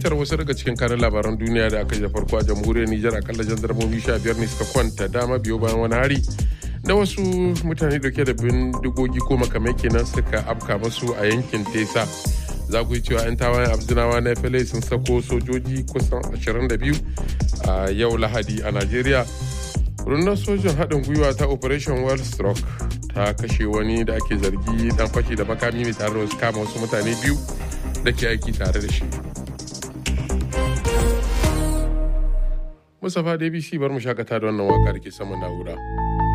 bitar wasu daga cikin kanin labaran duniya da aka yi da farko a jamhuriyar Nijar akalla jandarmomi sha biyar ne suka kwanta dama biyo bayan wani hari da wasu mutane dauke da bindigogi ko makamai kenan suka afka masu a yankin Tesa. Za ku yi cewa 'yan tawayen Abdinawa na FLA sun sako sojoji kusan 22 a yau Lahadi a Najeriya. Rundunar sojin haɗin gwiwa ta Operation Well Stroke ta kashe wani da ake zargi dan fashi da makami mai tare da wasu kama wasu mutane biyu da ke aiki tare da shi. Mustapha DBC bar mu shakata da wannan waka da ke saman na'ura.